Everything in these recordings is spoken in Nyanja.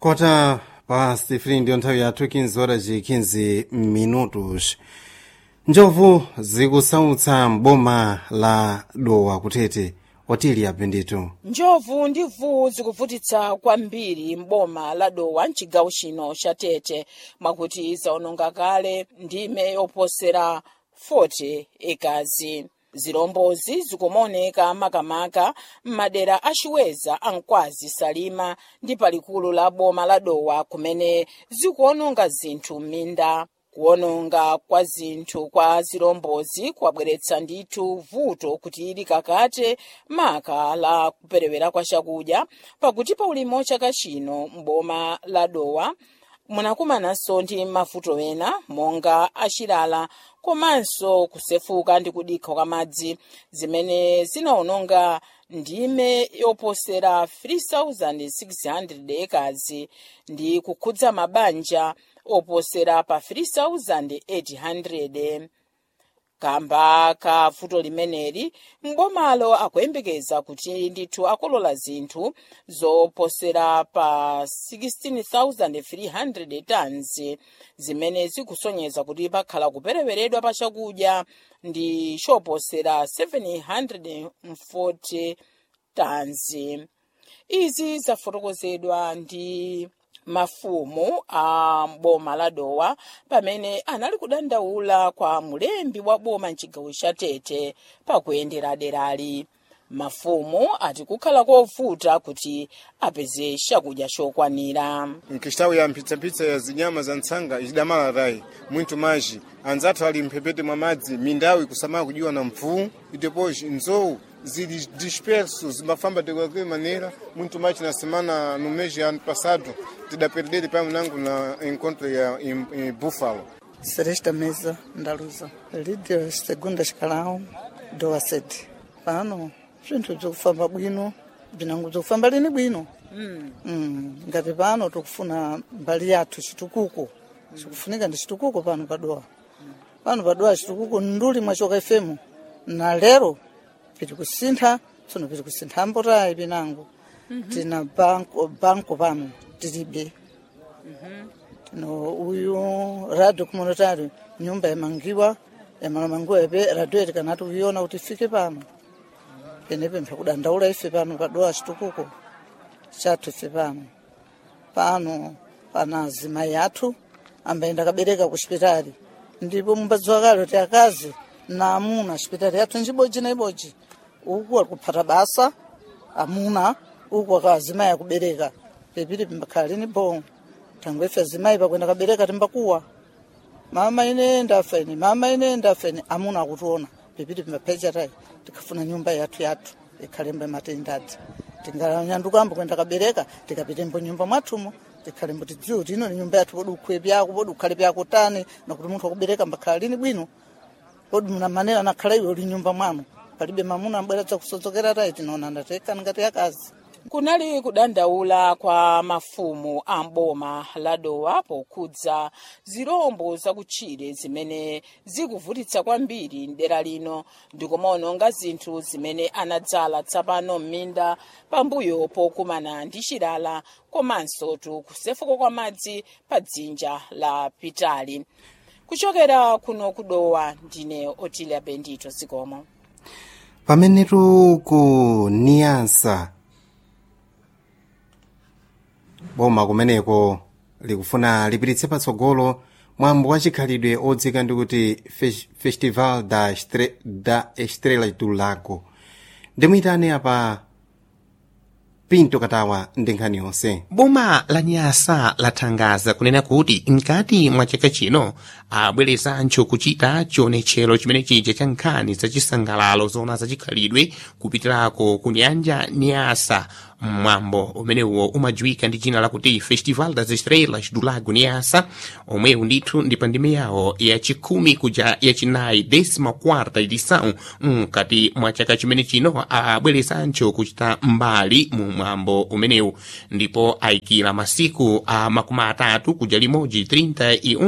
kota pa sifiri ndiyo nthawi yathu 15 horas e 15 minutos njovu zikusautsa m'boma la dowa kutete otili apendito njovu ndi mvuwu zikuvutitsa kwambiri m'boma la dowa mchigawo chino cha tete mwakuti zaononga kale ndime yoposera 40 ekazi zilombozi zikumaoneka makamaka m'madera achiweza ankwazi salima ndi palikulu la boma la dowa kumene zikuononga zinthu m'minda kuononga kwa zinthu kwa zilombozi kwabweretsa ndithu vuto kuti ili kakate maka la kuperewera kwa chakudya pakuti pa ulimi wa chaka chino m'boma la dowa munakumananso ndi mavuto ena monga achilala komanso kusefuka ndi kudikha kwa madzi zimene zinaononga ndime yoposera 3600 ekazi ndi kukhudza mabanja oposera pa 3800 kamba ka vuto limeneli mbomalo akuyembekeza kuti ndithu akolola zinthu zoposera pa 16300 tons zimene zikusonyeza kuti pakhala kupereweredwa pa chakudya ndi choposera 740 tons izi zafotokozedwa ndi mafumu a boma la dowa pamene anali kudandaula kwa mulembi wa boma mchigawo cha tete pakuyendera derali mafumu ati kukhala kovuta kuti apeze chakudya chokwanira nkixtawu ya mphitsapitsa ya zinyama za ntsanga idamala rai muito mais anzathu ali mphepete mwa madzi mindawu ikusamala kudywa na mvuwu e depois nzowu zili disperso zimbafamba de qualquer maneira muito mais na semana no mês de ano passado tidaperdere pamo nangu na encontro ya em, em Buffalo Seresta Mesa Ndaluza Lídia Segunda Escalão doa sede pano zvinthu bzikufamba bwino bzinango bzikufamba lini bwino mm. mm. ngati pano tikufuna mbali yathu chitukuko chikufunika ndi chitukuko pano padowa pano padowa chitukuko nduli mwachoka fm na lero piti kusintha tsono piti kusintha ambotayi pinango tina banko banko pano tilibe tino uyu radio communitary nyumba yamangiwa yamalamangiwa ipe radio yetu kanati kuiona kuti ifike pano penepe mphakudandaula ife pano padowa chitukuko chathu ife pano pano pana azimayi athu ambayenda kabereka ku chipitali ndipo mumbadziwa kale kuti akazi na amuna chipitali yathu njibodzi na ibodzi uku akuphata basa amuna uku aka azimayi akubereka pepiti pimbakhala lini bo thangwe ife azimayi pakwenda kabereka timbakuwa mama ine ndafa ine mama ine ndafa ine amuna akutiona pepiti pimbaphecha tayi tikafuna nyumba yathu yathu ikhalembo matendadzi tinganyandukambo kwenda kabereka tikapitembo nyumba mwathumo tikhalembo tidziwe kuti ino ni nyumba yathu podi ukhwe pyako podi ukhale pyako tani nakuti munthu akubereka mbakhala lini bwino podi muna manera nakhala iwe uli nyumba mwanu palibe mamuna ambwera dzakusodzokera tayi tinaona ndatekani ngati akazi kunali kudandaula kwa mafumu a mboma la dowa pokhudza zirombo zakutchire zimene zikuvutitsa kwambiri mdera lino ndikumaononga zinthu zimene anadzala tsapano m'minda pambuyo pokumana ndi chilala komanso tu kusefuka kwa madzi pa dzinja la pitali kuchokera kuno kudowa ndine otilia bendito zikomo pamenetu ku niyansa boma kumeneko likufuna lipititse patsogolo mwambo wa chikhalidwe odzika ndi kuti Fes- festival da, Estre, da estrela do lago ndimuyitane apa pinto katawa ndi nkhani yonse boma la nyasa lathangaza kunena kuti mkati mwa chaka chino abwerezancho kuchita chionetchero chimene chija cha nkhani zachisangalalo zona zachikhalidwe kupitirako ku nyanja nyasa mwambo umenewo umadziwika ndi dzina lakuti festival das estrelas do lago nyasa omwewu ndithu ndi pa ndime yawo yachikhumi kuja yachinayi décima quarta edição mkati mwa chaka chimene chino abwerezancho kuchita mbali mu mwambo umenewu ndipo ayikira masiku a makumi atatu kuja limodzi 31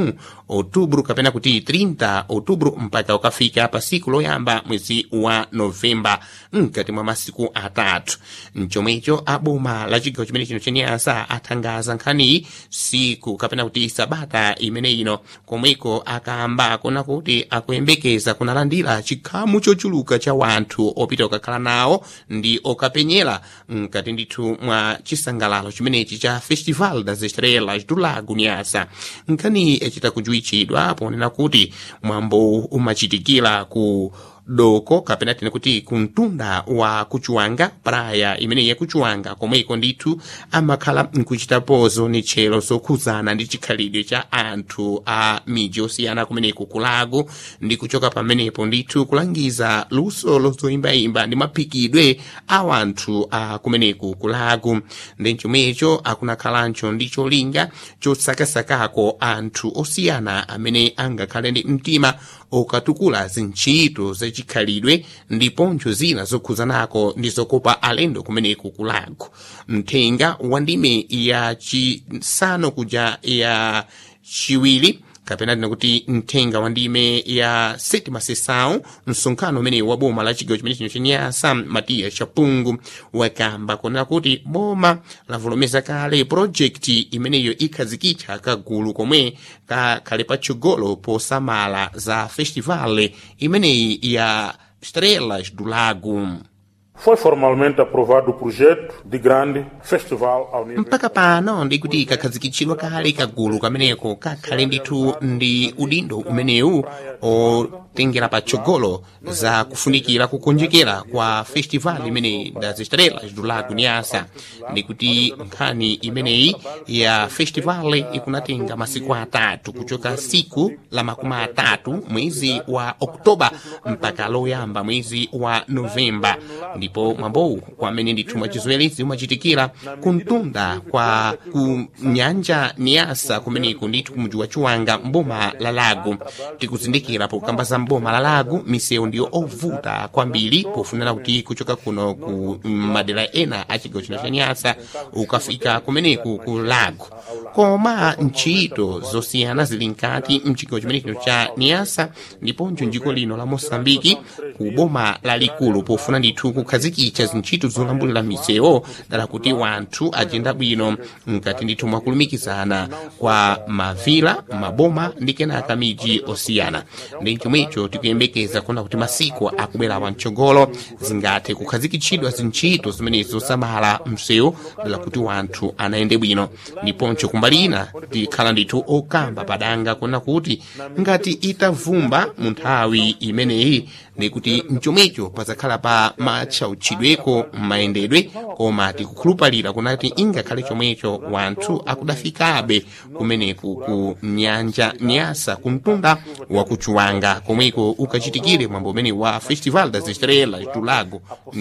outubro kapena kuti 30 outubro mpaka ukafika pa siku loyamba mwezi wa novemba mkati mwa masiku atatu mchomwecho aboma la chigawo chimene chino chenyasa athangaza nkhaniyi siku kapena kuti sabata imene ino komweko akamba kona kuti akuyembekeza kunalandira chikhamu chochuluka cha wanthu opita okakhala nawo ndi okapenyera mkati ndithu mwa chisangalalo chimenechi cha festival das estrelas do lago nyasa nkhani yachita kujuwitchidwa ponena kuti mwambo umachitikira ku doko kapena tine kuti kumtunda wa kuchuwanga praya imene yakuchuwanga komweko ndithu amakhala nkuchitapozo ni tchero zokhuzana ndi chikhalidwe cha anthu a miji osiyana kumeneko kulago ndi kuchoka pamenepo ndithu kulangiza luso lozoyimbayimba ndi maphikidwe a wanthu a kumeneko kulago ndi chomwecho akunakhalancho ndi cholinga chosakasakako anthu osiyana amene angakhale ndi mtima okatukula zintchito zachikhalidwe ndiponso zina zokhuzanako ndi zokopa alendo kumeneko kulago mthenga wa ndime ya chisanu kuja ya chiwiri kapena tina kuti mthenga wa ndime ya sétima sessão msonkhano umene wa boma la chigawo chimene chino chenyasa matiya chapungu wakamba kunena kuti boma lavolomeza kale project imeneyo ikhazikitsa kagulu komwe kakhale patsogolo posamala za festival imeneyi ya estrelas do lago Foi formalmente aprovado o projeto de grande festival ao nível mpaka pano ndikuti kakhazikitsidwa kale kagulu kameneko kakhale ndithu ndi udindo umenewu otengera patsogolo za kufunikira kukonjekera kwa festival imene das estrelas do lago nyasa ndikuti nkhani imeneyi ya festival ikunatenga masiku atatu kuchoka siku la makumi atatu mwezi wa oktoba mpaka loyamba mwezi wa novemba ndipo mwambowu kwamene ndithu mwachizwelezi umachitikira kumtunda kwa ku nyanja niyasa kumeneko ndithu kumuji wa chiwanga mboma la lago tikuzindikira pokamba za mboma la lago misewu ndiyo ovuta kwambiri pofunira kuti kuchoka kuno ku madera ena a chigawo chino cha nyasa ukafika kumeneku ku lago koma ntchito zosiyana zili nkati mchigawo chimene chino cha niyasa ndiponso njiko lino la mosambiki ku boma lalikulu pofuna ndithu kukhazikitsa zintchito zolambulira misewu dala kuti wanthu ajenda bwino mkati ndithu mwakulumikizana kwa mavila maboma ndi kenaka miji osiyana ndi chomwecho tikuyembekeza kuona kuti masiku akubwera wamtsogolo zingathe kukhazikitsidwa zintchito zimenezi zosamala msewu dala kuti wanthu anayende bwino ndiponso kumbali ina tikhala ndithu okamba padanga kuona kuti ngati itavumba mu nthawi imeneyi ndikuti mchomwecho pazakhala pa matchautchidweko mayendedwe koma tikukhulupalira kunati ingakhale chomwecho wanthu akudafikabe kumeneku ku nyanja nyasa kumtunda wa kuchuwanga komweko ukachitikire mwambo umene wa festival das estrelas do lago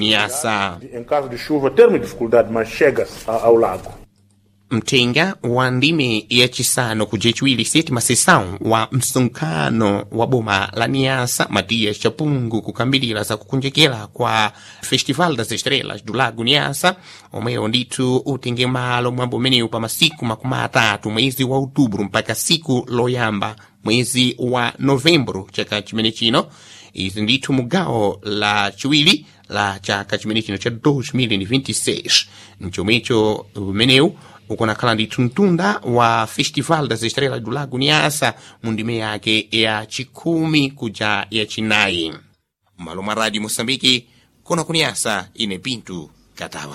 nyasa em caso de chuva termos dificuldade, mas chega a- ao lago. mthenga wa ndime yachisanu kuja chiwiri sétima sessão wa msonkhano wa boma la niasa matias chapungu kukambirira za kukonjekera kwa festival das estrelas do lago niasa omweyo ndithu utenge malo mwambo umenewu pa masiku makumi atatu mwezi wa outubro mpaka siku loyamba mwezi wa novembro chaka chimene chino izi ndithu mugawo la chiwiri la chaka chimene chino cha 2026 mchomwecho umenewu ukunakhala ndithu mtunda wa festival das estrelas do lago nyasa mu ndime yake ya chikhumi kuja ya chinayi malo mwa radio moçambique kona kunyasa ine pinto katawa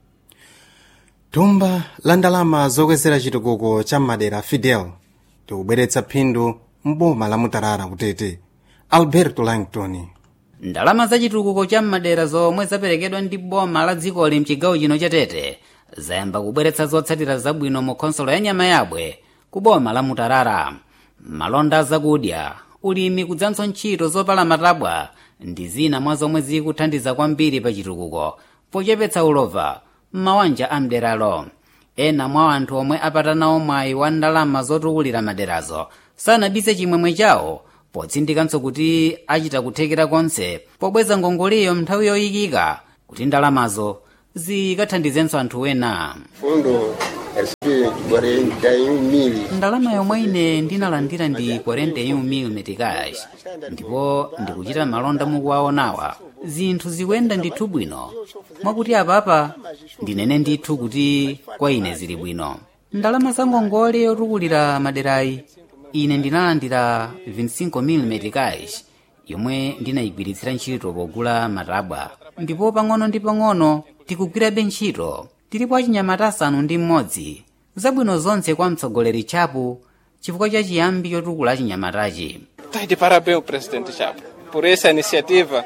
thumba la ndalama zokwezera chitukuko cha madera fidel tikubweretsa phindu mboma la mutarara kutete alberto langton ndalama za chitukuko cha madera zomwe zaperekedwa ndi boma la dzikoli mchigawo chino cha tete zayamba kubweretsa zotsatira zabwino mu khonsolo ya nyama yabwe ku boma la mutarara malonda zakudya ulimi kudzanso ntchito zopala matabwa ndi zina mwa zomwe zikuthandiza kwambiri pa chitukuko pochepetsa ulova m'mabanja a mderalo ena mwa anthu omwe apatanawo mwayi wa ndalama zotukulira maderazo sanabise chimwemwe chawo potsindikanso kuti achita kuthekera konse pobweza ngongoleyo nthawi yoyikika kuti ndalamazo zikathandizenso anthu ena fundo SP 41 mil. ndalama yomwe ine ndinalandira ndi 41 mil meticais ndipo ndikuchita malonda mukuwaonawa zinthu zikuyenda ndithu bwino mwakuti apapa ndinene ndithu kuti kwa ine zili bwino ndalama za ngongole yotukulira maderayi ine ndinalandira 25 mil meticais yomwe ndinayigwiritsira ntchito pogula matabwa ndipo pang'ono ndi pang'ono tikugwirabe ntchito tilipo achinyamata asanu ndi mmodzi zabwino zonse kwa mtsogoleri chapo chifukwa cha chiyambi chotukula achinyamatachi Está de parabéns o presidente Chapo por essa iniciativa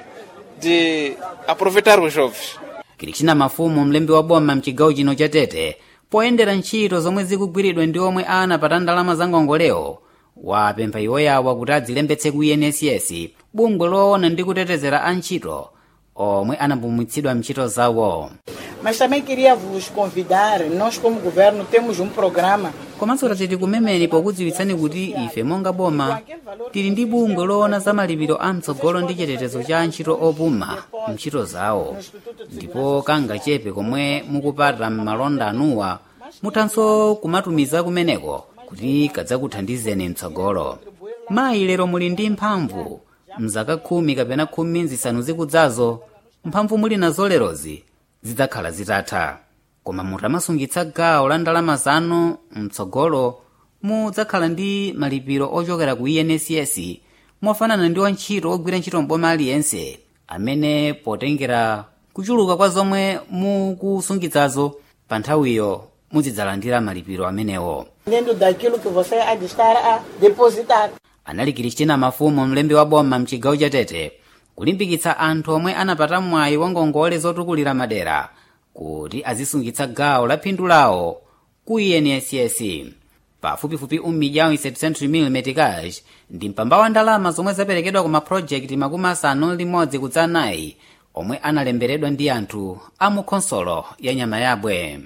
de aproveitar os jovens. kilichina mafumu mlembi wa boma mchigawo chino cha tete poyendera ntchito zomwe zikugwiridwa ndi omwe anapata ndalama za ngongolewo wapempha iwoyawa kuti adzilembetse ku enss bungwe loona ndi kutetezera antchito omwe anapumwitsidwa mntchito zawo Mas também queria vos convidar, nós como governo temos um programa komanso tati tikumemeni pokudziwitsani kuti ife monga boma tili ndi bungwe loona za malipiro a mtsogolo ndi chitetezo cha antchito opuma mntchito zawo ndipo kangachepe komwe mukupata m'malonda anuwa muthanso kumatumiza kumeneko kuti kadzakuthandizeni mtsogolo mayi lero muli ndi mphamvu mzaka khumi kapena khumi zisanu zikudzazo mphamvu muli nazo lerozi zidzakhala zitatha koma mutamasungitsa gawo la ndalama zanu mtsogolo mudzakhala ndi malipiro ochokera ku enss mofanana ndi wantchito ogwira ntchito mboma aliyense amene potengera kuchuluka kwa zomwe mukusungitsazo pa nthawiyo muzidzalandira malipiro amenewo dentro daquilo que você há de estar a depositar. anali Kristina mafumu mlembi wa boma mchigawo cha tete kulimbikitsa anthu omwe anapata mwayi wa ngongole zotukulira madera kuti azisungitsa gawo la phindu lawo ku enss pafupifupi umilhão e 700 mil meticais ndi mpamba wa ndalama zomwe zaperekedwa ku mapulojekiti makumi asanu limodzi kudza anayi omwe analemberedwa ndi anthu a mu khonsolo ya nyama yabwe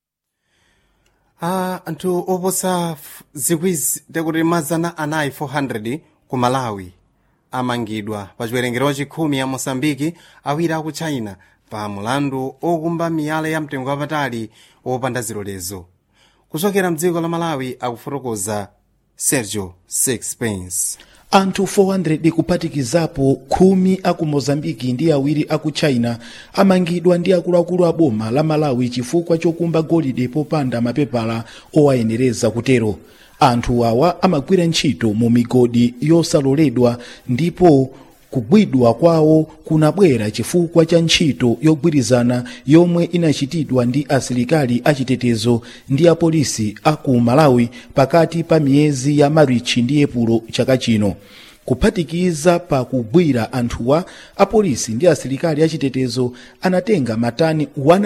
Ah, anthu oposa f- zikwizi tekuti mazana anayi 400 ku malawi amangidwa pa chiwerengero chachikhumi ya mosambiki awiri aku china pa mulandu okumba miyala ya mtengo wapatali wopanda zilolezo kuchokera mdziko la malawi akufotokoza sergio sixpence anthu 400 kuphatikizapo khumi aku mozambiki ndi awiri aku china amangidwa ndi akuluakulu a boma la malawi chifukwa chokumba golide popanda mapepala owayenereza kutero anthu awa amagwira ntchito mu migodi yosaloledwa ndipo kugwidwa kwawo kunabwera chifukwa cha ntchito yogwirizana yomwe inachitidwa ndi asilikali achitetezo ndi apolisi aku malawi pakati pa miyezi ya marichi ndi epulo chaka chino kuphatikiza pa kugwira anthuwa apolisi ndi asilikali achitetezo anatenga matani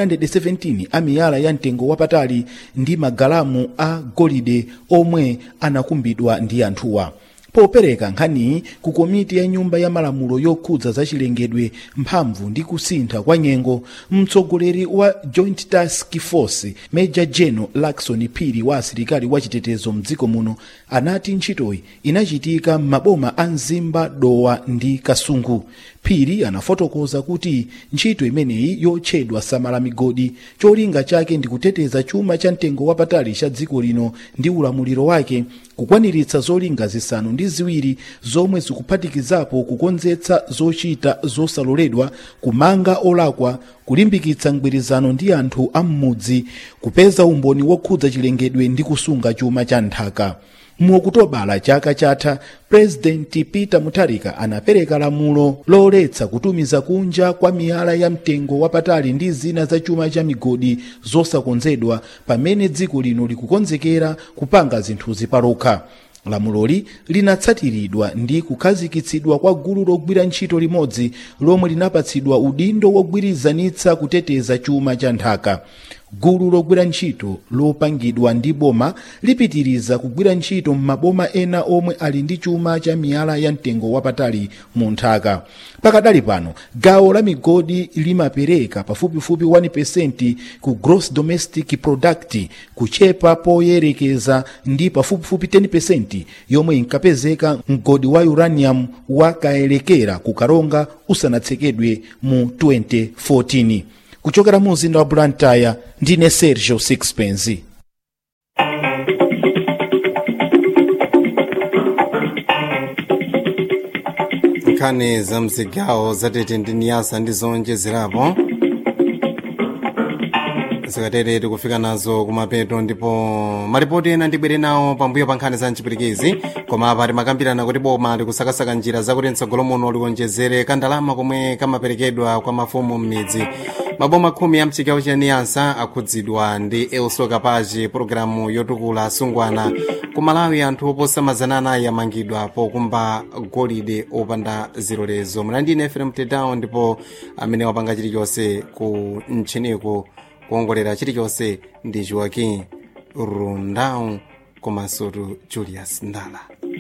117 a miyala ya mtengo wapatali ndi magalamu a golide omwe anakumbidwa ndi anthuwa popereka nkhaniyi ku komiti ya nyumba ya malamulo yokhudza zachilengedwe mphamvu ndi kusintha kwa nyengo mtsogoleri wa joint task force major general lakson phiri wa asilikali wa chitetezo mdziko muno anati ntchitoyi inachitika m'maboma a mzimba dowa ndi kasungu phiri anafotokoza kuti ntchito imeneyi yotchedwa samala migodi cholinga chake ndi kuteteza chuma cha mtengo wapatali cha dziko lino ndi ulamuliro wake kukwaniritsa zolinga zisanu ndi ziwiri zomwe zikuphatikizapo kukonzetsa zochita zosaloledwa kumanga olakwa kulimbikitsa mgwirizano ndi anthu a m'mudzi kupeza umboni wokhudza chilengedwe ndi kusunga chuma cha nthaka mu okutobala chaka chatha purezidenti peter mutharika anapereka lamulo loletsa kutumiza kunja kwa miyala ya mtengo wapatali ndi zina za chuma cha migodi zosakonzedwa pamene dziko lino likukonzekera kupanga zinthuzi palokha lamuloli linatsatiridwa ndi kukhazikitsidwa kwa gulu logwira ntchito limodzi lomwe linapatsidwa udindo wogwirizanitsa kuteteza chuma cha nthaka gulu logwira ntchito lopangidwa ndi boma lipitiriza kugwira ntchito m'maboma ena omwe ali ndi chuma cha miyala ya mtengo wapatali mu nthaka pakadali pano gawo la migodi limapereka pafupifupi 1% ku gross domestic product kuchepa poyerekeza ndi pafupifupi 10% yomwe inkapezeka mgodi wa uranium wakaelekera ku karonga usanatsekedwe mu 2014 kuchokera mu mzinda wa blantyre ndine sergio sixpence nkhani za mzigawo zatete ndi niyasa ndi zonjezerapo zikatere tikufika nazo kumapeto ndipo malipoti ena ndibwere nawo pambuyo pa nkhani za mchipirikizi koma apa timakambirana kuti boma likusakasaka njira zakuti mtsogolo muno likonjezere kandalama komwe kamaperekedwa kwa mafumu m'midzi maboma khumi ya mchigawo cha niyasa akhudzidwa ndi elso kapachi pologalamu yotukula asungwana ku malawi anthu oposa mazana anayi amangidwa pokumba golide opanda zilolezo mlandine efrem tedown ndipo amene wapanga chilichonse ku mchiniko kuongolera chilichonse ndi joaquim rundau komanso julius ndala